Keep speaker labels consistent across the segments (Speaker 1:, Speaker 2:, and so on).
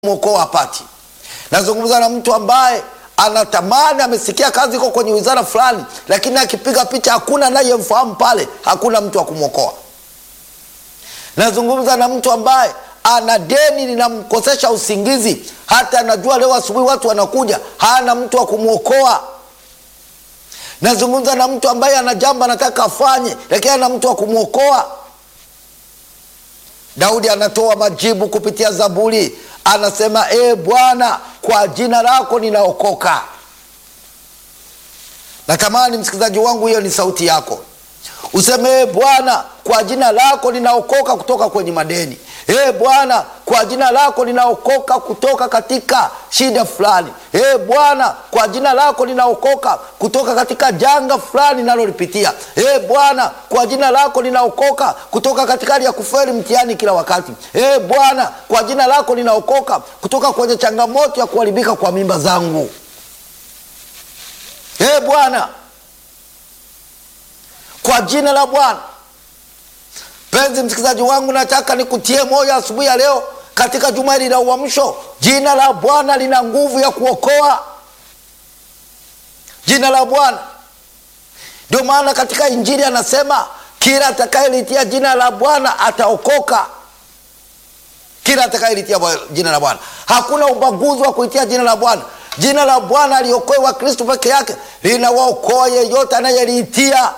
Speaker 1: mwokoa hapati. Nazungumza na mtu ambaye anatamani, amesikia kazi iko kwenye wizara fulani, lakini akipiga picha hakuna anayemfahamu pale, hakuna mtu wa kumwokoa. Nazungumza na mtu ambaye ana deni linamkosesha usingizi, hata anajua leo asubuhi watu wanakuja, hana mtu wa kumwokoa. Nazungumza na mtu ambaye ana jambo anataka afanye, lakini hana mtu wa kumwokoa. Daudi anatoa majibu kupitia Zaburi, anasema e Bwana, kwa jina lako ninaokoka. Natamani msikilizaji wangu, hiyo ni sauti yako, useme e Bwana, kwa jina lako ninaokoka kutoka kwenye madeni. E Bwana, kwa jina lako ninaokoka kutoka katika shida fulani. E Bwana, kwa jina lako ninaokoka kutoka katika janga fulani nalolipitia. E Bwana, kwa jina lako ninaokoka kutoka katika hali ya kufeli mtihani kila wakati. E Bwana, kwa jina lako ninaokoka kutoka kwenye changamoto ya kuharibika kwa mimba zangu. E Bwana, kwa jina la Bwana. Mpenzi msikilizaji wangu, nataka nikutie moyo asubuhi ya leo katika juma hili la uamsho. Jina la Bwana lina nguvu ya kuokoa. Jina la Bwana, ndio maana katika Injili anasema kila atakayelitia jina la Bwana ataokoka. Kila atakayelitia jina la Bwana, hakuna ubaguzi wa kuitia jina la Bwana. Jina la Bwana aliokoe wa Kristo peke yake, linawaokoa yeyote anayeliitia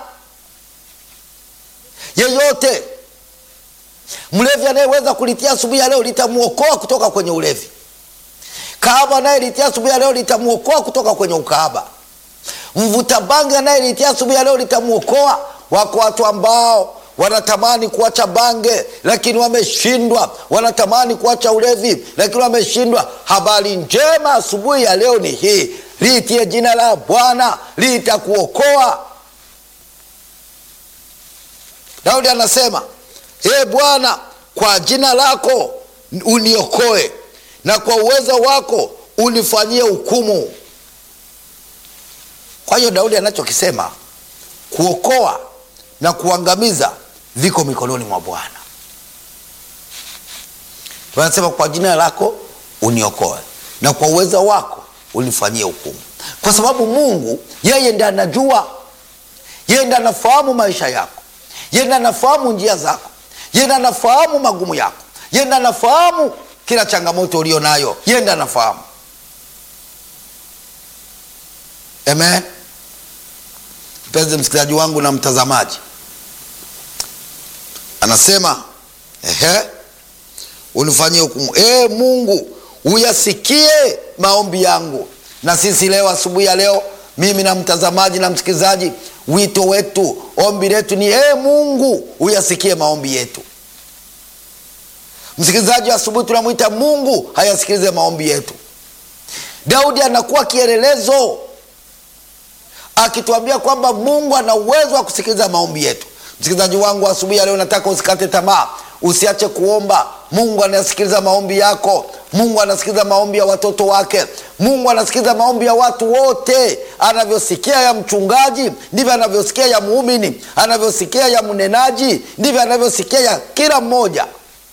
Speaker 1: yeyote mlevi anayeweza kulitia asubuhi ya leo litamwokoa kutoka kwenye ulevi. Kahaba anayelitia asubuhi ya leo litamwokoa kutoka kwenye ukahaba. Mvuta bangi anayelitia asubuhi ya leo litamwokoa. Wako watu ambao wanatamani kuacha bange lakini wameshindwa, wanatamani kuacha ulevi lakini wameshindwa. Habari njema asubuhi ya leo ni hii, liitie jina la Bwana litakuokoa. Daudi anasema Ee Bwana, kwa jina lako uniokoe, na kwa uwezo wako unifanyie hukumu. Kwa hiyo Daudi anachokisema kuokoa na kuangamiza viko mikononi mwa Bwana. Anasema kwa jina lako uniokoe, na kwa uwezo wako unifanyie hukumu, kwa sababu Mungu yeye ndiye anajua, yeye ndiye anafahamu maisha yako, yeye ndiye anafahamu njia zako yenda anafahamu magumu yako, yenda anafahamu kila changamoto ulio nayo, yenda anafahamu. Amen. Mpenzi msikilizaji wangu na mtazamaji, anasema ehe, unifanyie hukumu. E Mungu, uyasikie maombi yangu. Na sisi leo asubuhi ya leo, mimi na mtazamaji na msikilizaji wito wetu, ombi letu ni ee Mungu uyasikie maombi yetu. Msikilizaji wa asubuhi, tunamwita Mungu hayasikilize maombi yetu. Daudi anakuwa kielelezo akituambia kwamba Mungu ana uwezo wa kusikiliza maombi yetu. Msikilizaji wangu asubuhi ya leo, nataka usikate tamaa, usiache kuomba. Mungu anasikiliza maombi yako. Mungu anasikiliza maombi ya watoto wake. Mungu anasikiliza maombi ya watu wote. Anavyosikia ya mchungaji ndivyo anavyosikia ya muumini, anavyosikia ya mnenaji ndivyo anavyosikia ya kila mmoja.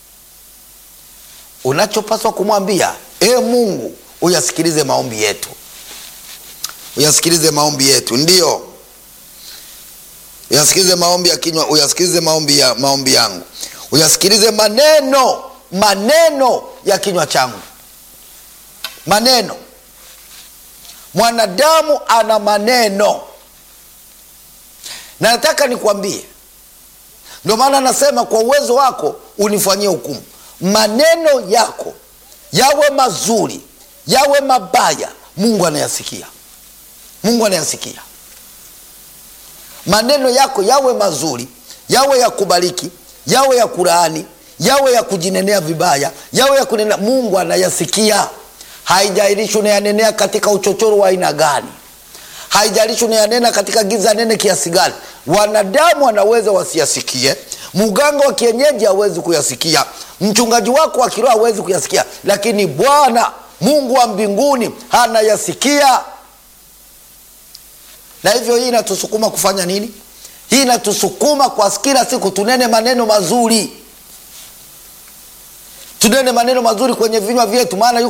Speaker 1: Unachopaswa kumwambia e Mungu, uyasikilize maombi yetu, uyasikilize maombi yetu, ndiyo uyasikilize maombi ya kinywa, uyasikilize maombi ya maombi yangu, uyasikilize maneno maneno ya kinywa changu. Maneno, mwanadamu ana maneno, na nataka nikwambie, ndio maana anasema kwa uwezo wako unifanyie hukumu. Maneno yako yawe mazuri yawe mabaya, Mungu anayasikia. Mungu anayasikia maneno yako, yawe mazuri yawe ya kubariki yawe ya kulaani yawe ya kujinenea vibaya yawe ya kunenea, Mungu anayasikia. Haijalishi unayanenea katika uchochoro wa aina gani, haijalishi unayanena katika giza nene kiasi gani. Wanadamu wanaweza wasiyasikie, mganga wa kienyeji hawezi kuyasikia, mchungaji wako wa kiroho hawezi kuyasikia, lakini Bwana Mungu wa mbinguni anayasikia. Na hivyo hii inatusukuma kufanya nini? Hii inatusukuma kwa kila siku tunene maneno mazuri tunene maneno mazuri kwenye vinywa vyetu maana